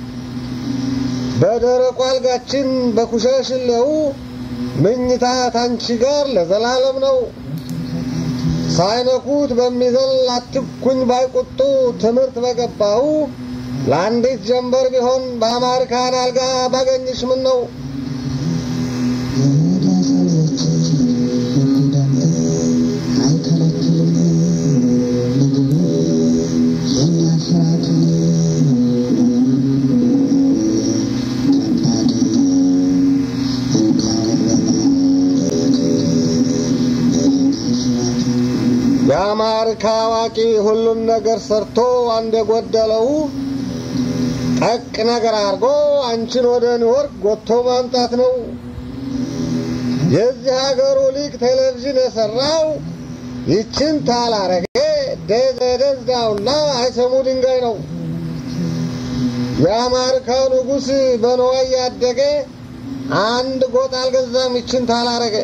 በደረቁ አልጋችን በኩሸሽሌው ምኝታ ታንቺ ጋር ለዘላለም ነው። ሳይነኩት በሚዘል አትኩኝ ባይቁጡ ትምህርት በገባው ለአንዲት ጀንበር ቢሆን በአማርካን አልጋ ባገኝሽ ምን ነው የአማርካ አዋቂ ሁሉን ነገር ሰርቶ አንድ የጎደለው ጠቅ ነገር አድርጎ አንቺን ወደ ኒውዮርክ ጎቶ ማምጣት ነው። የዚህ ሀገሩ ሊቅ ቴሌቪዥን የሰራው ይችን ታላረገ ደዘደዝ ዳውላ አይሰሙ ድንጋይ ነው። የአማርካው ንጉሥ በነዋይ ያደገ አንድ ጎጥ አልገዛም ይችን ታላረገ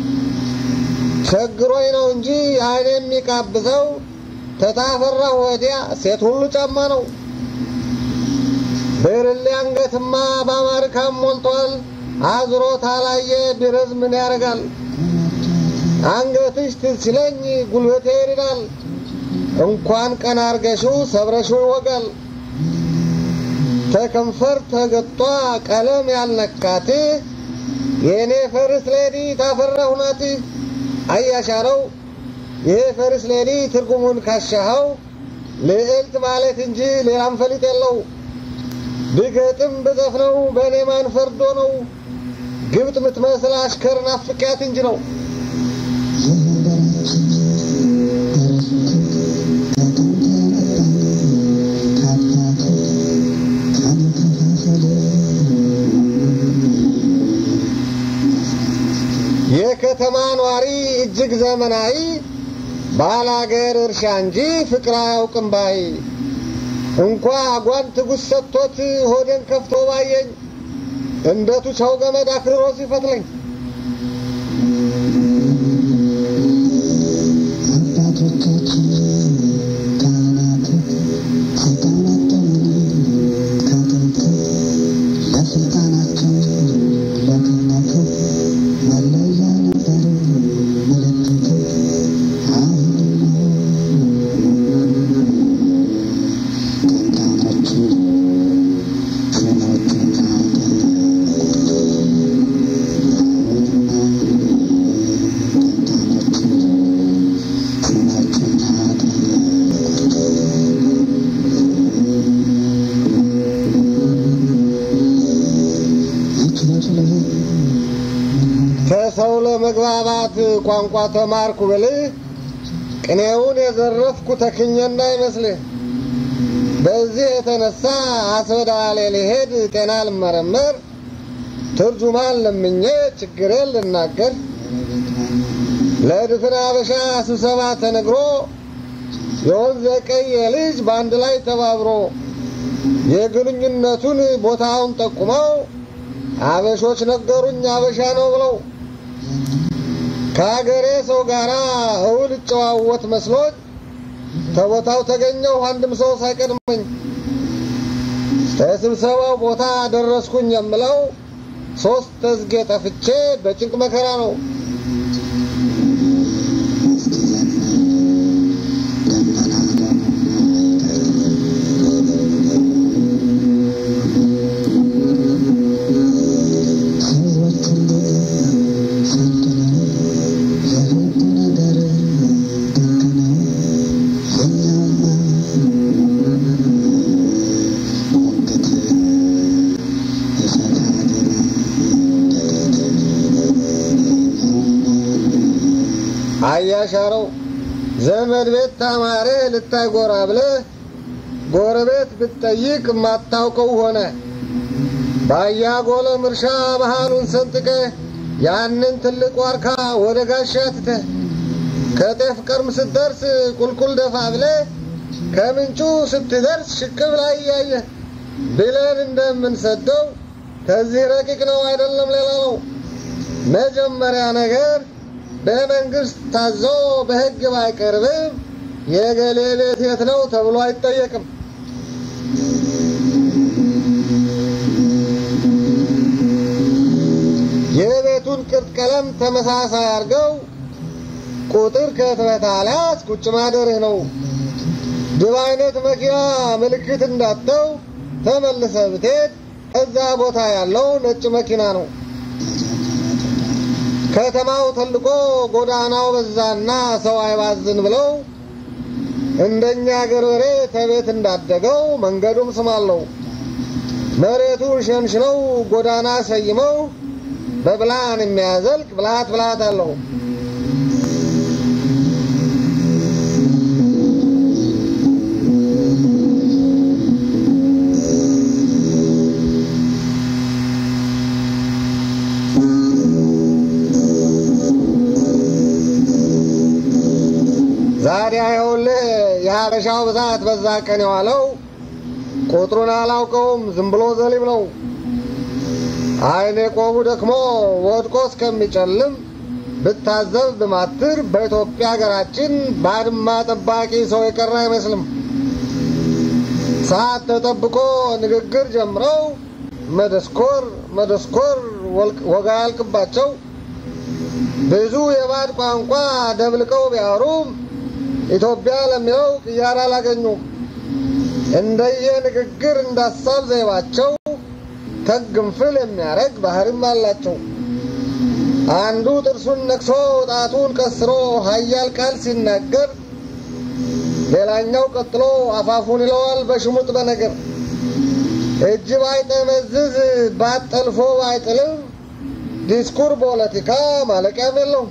ቸግሮኝ ነው እንጂ አይኔ የሚቃብዘው ተታፈራሁ ወዲያ ሴት ሁሉ ጫማ ነው። ብርሌ አንገትማ በአማርካም ሞልቷል። አዝሮ ታላየ ቢረዝ ምን ያደርጋል? አንገትሽ ትዝ ሲለኝ ጉልበቴ ይርዳል። እንኳን ቀና አርገሽው ሰብረሽው ይወጋል። ተከንፈር ተገጧ ቀለም ያልነካት የእኔ ፈርስ ሌዲ ታፈራሁ ናት። አያሻረው ይሄ ፈርስ ሌዲ ትርጉሙን ካሻኸው ልዕልት ማለት እንጂ ሌላም ፈሊጥ የለው። ብገጥም ብዘፍነው በእኔ ማን ፈርዶ ነው? ግብጥ ምትመስል አሽከር ናፍቂያት እንጂ ነው። የከተማ ኗሪ እጅግ ዘመናዊ ባላገር እርሻ እንጂ ፍቅር አያውቅም ባይ እንኳ ጓንት ጉስ ሰጥቶት ሆዴን ከፍቶ ባየኝ እንደ ቱቻው ገመድ አክርሮ ሲፈትለኝ አባቶቻችን ካህናት ስልጣናቸውን ከጥንት ለስልጣናቸው ለክህነቱ መለያ ነበር ምልክት አሁን ቀንቃኖቹ ሹሞቹና ከሰው ለመግባባት ቋንቋ ተማርኩ ብልህ ቅኔውን የዘረፍኩ ተክኜ እንዳይመስልህ። በዚህ የተነሳ አስበዳሌ ሊሄድ ጤና ልመረመር ትርጁማን ለምኜ ችግሬን ልናገር ለድፍን አበሻ ስብሰባ ተነግሮ የወንዘ ቀይ ልጅ በአንድ ላይ ተባብሮ የግንኙነቱን ቦታውን ጠቁመው አበሾች ነገሩኝ አበሻ ነው ብለው ከአገሬ ሰው ጋር እውል እጨዋወት መስሎኝ ከቦታው ተገኘሁ አንድም ሰው ሳይቀድመኝ ከስብሰባው ቦታ ደረስኩኝ የምለው ሶስት ተዝጌ ጠፍቼ በጭንቅ መከራ ነው። አያሻረው ዘመድ ቤት ታማረ ልታይ ጎራ ብለህ ጎረቤት ብትጠይቅ ማታውቀው ሆነ። ባያጎለም እርሻ መሃሉን ሰንጥቀህ ያንን ትልቅ ዋርካ ወደ ጋሻ ትተህ ከጤፍ ቀርም ስትደርስ ቁልቁል ደፋ ብለ ከምንጩ ስትደርስ ሽቅብ ላይ እያየ ብለን እንደምንሰደው ከዚህ ረቂቅ ነው አይደለም ሌላ ነው። መጀመሪያ ነገር በመንግስት ታዞ በሕግ ባይቀርብም የገሌ ቤት የት ነው ተብሎ አይጠየቅም። የቤቱን ቅርጥ ቀለም ተመሳሳይ አድርገው ቁጥር ከትበት አልያዝ ቁጭ ማደርህ ነው። ድብ አይነት መኪና ምልክት እንዳተው ተመልሰ ብትሄድ እዛ ቦታ ያለው ነጭ መኪና ነው። ከተማው ተልቆ ጎዳናው በዛና ሰው አይባዝን ብለው እንደኛ ገበሬ ተቤት እንዳደገው መንገዱም ስም አለው። መሬቱን ሸንሽነው ጎዳና ሰይመው በብልሃን የሚያዘልቅ ብልሃት ብልሃት አለው። ዛሬ ይኸውልህ የሀበሻው ብዛት በዛ ቀን የዋለው ቁጥሩን አላውቀውም፣ ዝም ብሎ ዘሊም ነው። አይኔ ቆቡ ደክሞ ወድቆ እስከሚጨልም ብታዘብ ብማትር በኢትዮጵያ ሀገራችን ባድማ ጠባቂ ሰው የቀረ አይመስልም። ሰዓት ተጠብቆ ንግግር ጀምረው መደስኮር መደስኮር ወጋ ያልቅባቸው ብዙ የባድ ቋንቋ ደብልቀው ቢያወሩም ኢትዮጵያ ለሚለው ቅያር አላገኙም። እንደየ ንግግር እንዳሳብ ዘይባቸው ተግንፍል የሚያደርግ ባህርም አላቸው። አንዱ ጥርሱን ነክሶ ጣቱን ቀስሮ ኃያል ቃል ሲናገር፣ ሌላኛው ቀጥሎ አፋፉን ይለዋል በሽሙጥ በነገር። እጅ ባይጠመዝዝ ባጠልፎ ባይጥልም ዲስኩር ፖለቲካ ማለቂያም የለውም።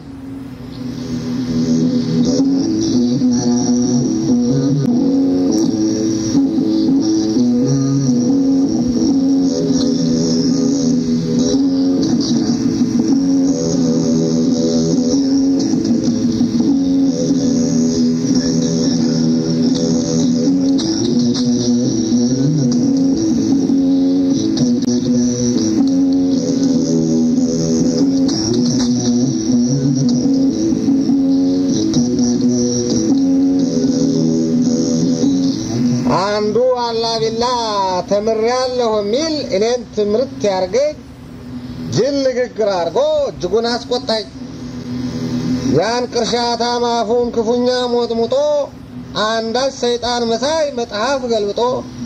አንዱ አላቢላ ተምሬያለሁ የሚል እኔን ትምህርት ያርገኝ ጅል ንግግር አድርጎ እጅጉን አስቆጣኝ። ያን ቅርሻታም አፉን ክፉኛ ሞጥሙጦ አንዳች ሰይጣን መሳይ መጽሐፍ ገልብጦ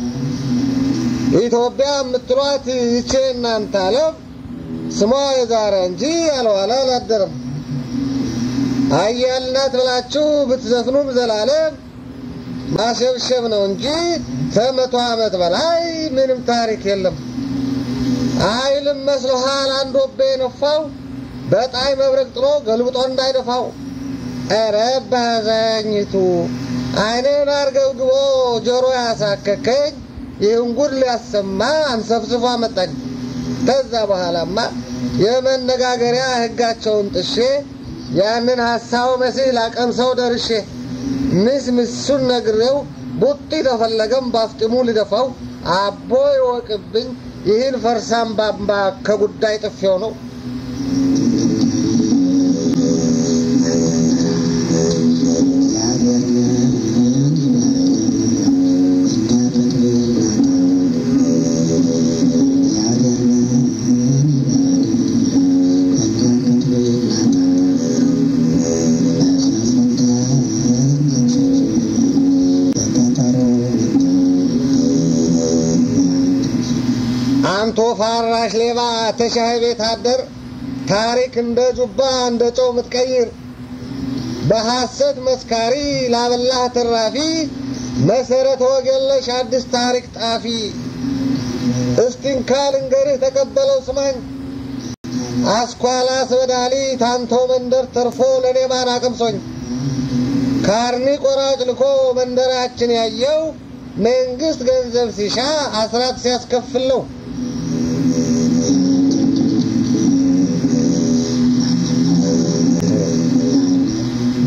ኢትዮጵያ የምትሏት ይቼ እናንተ ዓለም ስሟ የዛረ እንጂ ያልዋለ አላደረም። አያልናት ብላችሁ ብትዘፍኑም ዘላለም ማሸብሸብ ነው እንጂ ከመቶ ዓመት በላይ ምንም ታሪክ የለም። አይልም መስሎሃል አንድ ወቤ የነፋው በጣይ መብረቅ ጥሎ ገልብጦ እንዳይደፋው። ኧረ ባዛኝቱ አይኔን አርገብግቦ ጆሮ ያሳከከኝ ይህን ጉድ ሊያሰማ አንሰፍስፎ አመጣኝ። ከዛ በኋላማ የመነጋገሪያ ሕጋቸውን ጥሼ ያንን ሀሳው መሲህ ላቀምሰው ደርሼ ምስ ምሱን ነግሬው ቡጢ ተፈለገም ባፍጢሙ ልደፋው አቦ ይወቅብኝ ይህን ፈርሳም ባምባ ከጉዳይ ጥፌው ነው። አንቶ ፋራሽ ሌባ ተሻይ ቤት አደር ታሪክ እንደ ጁባ እንደ ጨው ምትቀይር በሐሰት መስካሪ ላበላህ ትራፊ መሰረት ወገለሽ አዲስ ታሪክ ጣፊ እስቲንካ ልንገርህ ተቀበለው ስማኝ አስኳላ ስበዳሊ ታንቶ መንደር ተርፎ ለእኔ ማን አቅምሶኝ ካርኒ ቆራጭ ልኮ መንደራችን ያየው መንግስት ገንዘብ ሲሻ አስራት ሲያስከፍል ነው።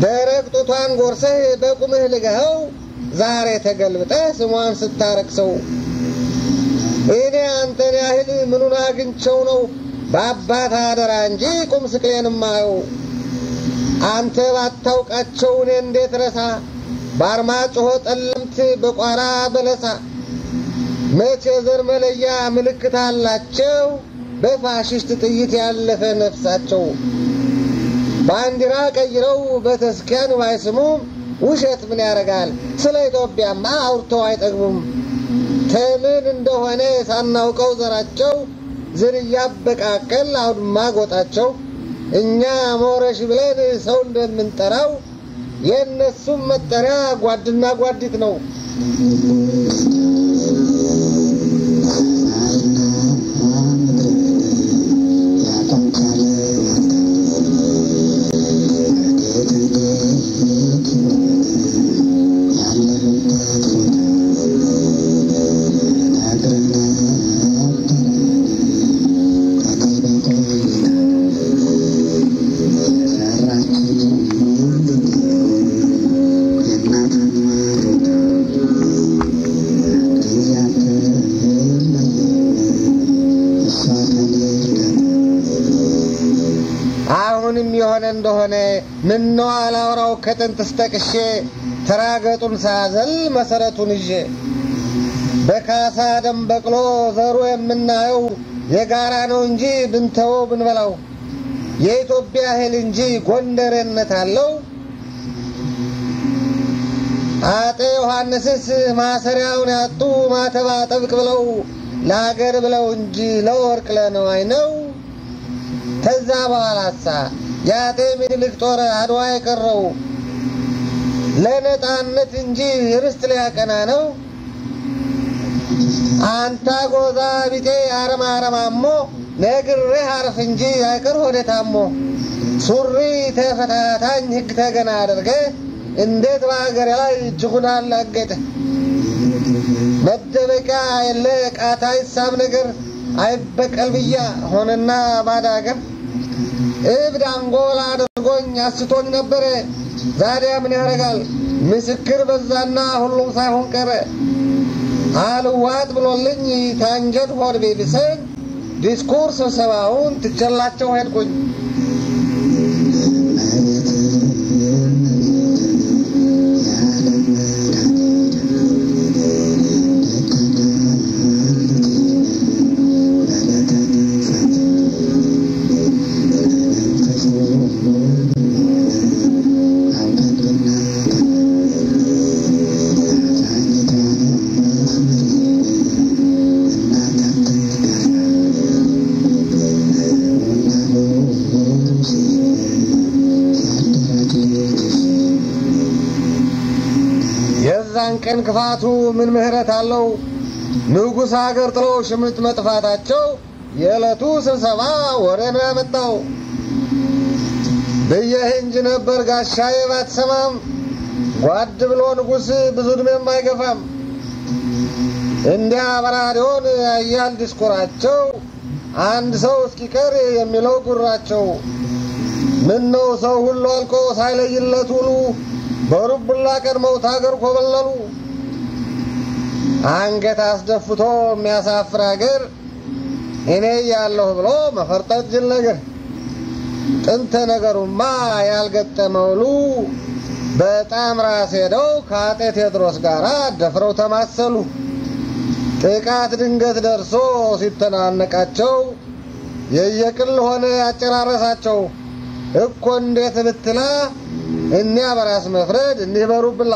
ደረቅ ጡቷን ጎርሰህ በቁምህ ልገኸው ዛሬ ተገልብጠህ ስሟን ስታረክሰው እኔ አንተን ያህል ምኑን አግኝቸው ነው በአባት አደራ እንጂ ቁም ስቅሌን ማየው አንተ ባታውቃቸው እኔ እንዴት ረሳ በአርማጭሆ ጠለምት በቋራ በለሳ መቼ ዘር መለያ ምልክት አላቸው በፋሽስት ጥይት ያለፈ ነፍሳቸው ባንዲራ ቀይረው በተስኪያን ባይስሙም ውሸት ምን ያደርጋል ስለ ኢትዮጵያማ አውርተው አይጠግቡም ተምን እንደሆነ ሳናውቀው ዘራቸው ዝርያ በቃቀል አውድማ ጎጣቸው እኛ ሞረሽ ብለን ሰው እንደምንጠራው የእነሱም መጠሪያ ጓድና ጓዲት ነው። አሁንም የሆነ እንደሆነ ምነው አላውራው ከጥንት ስተቅሼ ተራገጡን ሳዘል መሰረቱን ይዤ በካሳ ደም በቅሎ ዘሩ የምናየው የጋራ ነው እንጂ ብንተወው ብንበላው የኢትዮጵያ እህል እንጂ ጎንደሬነት አለው። አጤ ዮሐንስስ ማሰሪያውን ያጡ ማተባ ጠብቅ ብለው ለሀገር ብለው እንጂ ለወርቅ ለነዋይ ነው። ከዛ በኋላሳ የአጤ ምኒልክ ጦር አድዋ የቀረው ለነጣነት እንጂ ርስት ሊያቀና ነው። አንታ ጎዛ ቢጤ አረማ አረማሞ ነግሬህ አርፍ እንጂ አይቀር ሆዴ ታሞ ሱሪ ተፈታታኝ ሕግ ተገና አድርገ እንዴት በሀገሬ ላይ እጅጉን አላገጠ መደበቂያ የለ ቃታ ይሳብ ነገር አይበቀል ብያ ሆነና ባዳ አገር እብድ አንጎላ አድርጎኝ አስቶኝ ነበረ። ዛዲያ ምን ያደርጋል ምስክር በዛና ሁሉም ሳይሆን ቀረ። አልዋጥ ብሎልኝ ታንጀት ሆድ ቤብሰኝ ዲስኩር ስብሰባውን ትቸላቸው ሄድኩኝ። የዛን ቀን ክፋቱ ምን ምህረት አለው? ንጉሥ አገር ጥሎ ሽምጥ መጥፋታቸው የዕለቱ ስብሰባ ወሬ ነው ያመጣው። ብዬህ እንጂ ነበር ጋሻዬ ባትሰማም፣ ጓድ ብሎ ንጉሥ ብዙ ዕድሜም አይገፋም። እንዲያ በራዲዮን ያያል ዲስኩራቸው፣ አንድ ሰው እስኪቀር የሚለው ጉራቸው። ምን ነው ሰው ሁሉ አልቆ ሳይለይለት ውሉ በሩቡላ ቀድመው ታገር ኮበለሉ። አንገት አስደፍቶ የሚያሳፍር አገር እኔ ያለሁ ብሎ መፈርጠጥ ጅል ነገር። ጥንተ ነገሩማ ያልገጠመውሉ በጣም ራስ ሄደው ከአጤ ቴዎድሮስ ጋር ደፍረው ተማሰሉ። ጥቃት ድንገት ደርሶ ሲተናነቃቸው የየቅል ሆነ ያጨራረሳቸው እኮ እንዴት ብትላ እኒያ በራስ መፍረድ እኒህ በሩብላ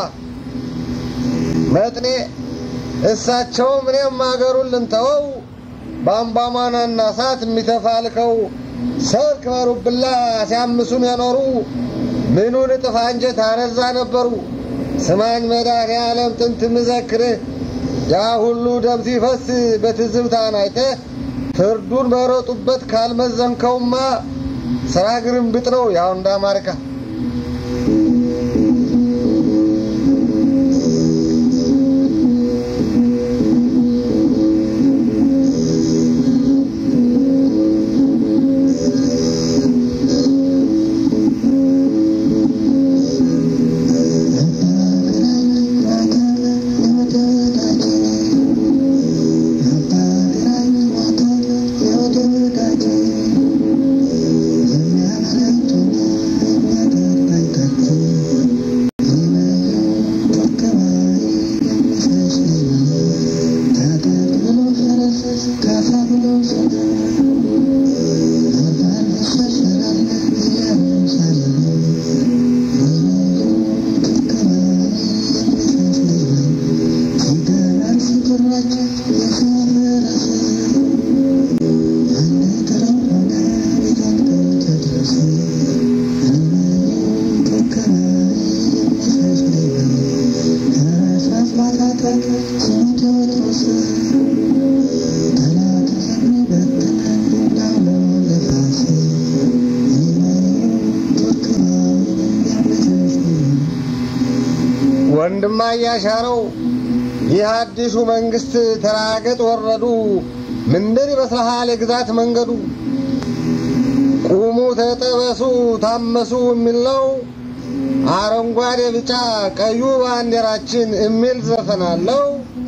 መጥኔ እሳቸውም እኔም አገሩን ልንተወው በአምባማናና እሳት የሚተፋልከው ሰርክ በሩብላ ሲያምሱን የኖሩ ምኑን እጥፍ አንጀት አነዛ ነበሩ። ስማኝ መድኃኔዓለም ጥንት ምዘክርህ ያ ሁሉ ደም ሲፈስ በትዝብታን አይተህ ፍርዱን በሮጡበት ካልመዘንከውማ ስራ ግርምብጥ ነው ያው እንደ አማርካ ወንድማ እያሻረው ይህ አዲሱ መንግስት ተራገጥ ወረዱ ምንድን ይመስልሃል የግዛት መንገዱ? ቁሙ ተጠበሱ ታመሱ የሚል ነው። አረንጓዴ ቢጫ ቀዩ ባንዲራችን የሚል ዘፈን አለው።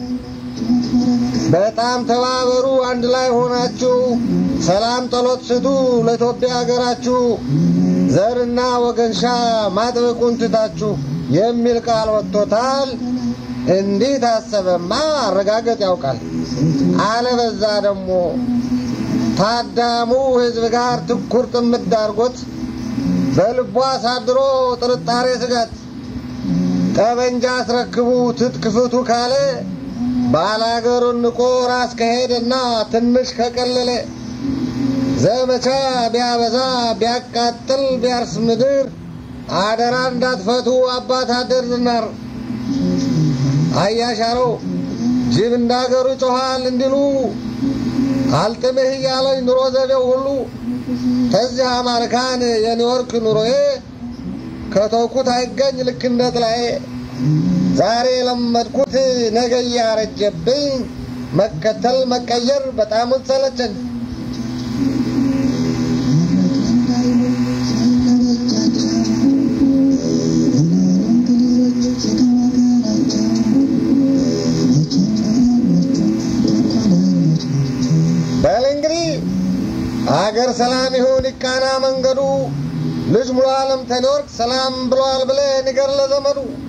በጣም ተባበሩ አንድ ላይ ሆናችሁ ሰላም ጸሎት ስጡ ለኢትዮጵያ ሀገራችሁ ዘርና ወገንሻ ማጥበቁን ትታችሁ የሚል ቃል ወጥቶታል። እንዲህ ታሰበማ አረጋገጥ ያውቃል። አለበዛ ደግሞ ታዳሙ ህዝብ ጋር ትኩር ጥምድ አድርጎት በልቧ አሳድሮ ጥርጣሬ ስጋት ጠበንጃ አስረክቡ ትጥቅ ፍቱ ካለ ባላገሩን ንቆ ራስ ከሄደና ትንሽ ከቀለለ ዘመቻ ቢያበዛ ቢያቃጥል ቢያርስ ምድር አደራ እንዳትፈቱ አባት አደር ዝናር አያሻረው ጅብ እንዳገሩ ጮኋል እንዲሉ አልጥምህ እያለኝ ኑሮ ዘቤው ሁሉ ከዚህ አማርካን የኒውዮርክ ኑሮዬ ከተውኩት አይገኝ ልክ እንደ ጥላዬ ዛሬ የለመድኩት ነገ እያረጀብኝ መከተል መቀየር በጣም ሰለቸኝ። በል እንግዲህ አገር ሰላም ይሁን ይቃና መንገዱ ልጅ ሙሉ ዓለም ተኒወርክ ሰላም ብሏል ብለህ ንገር ለዘመዱ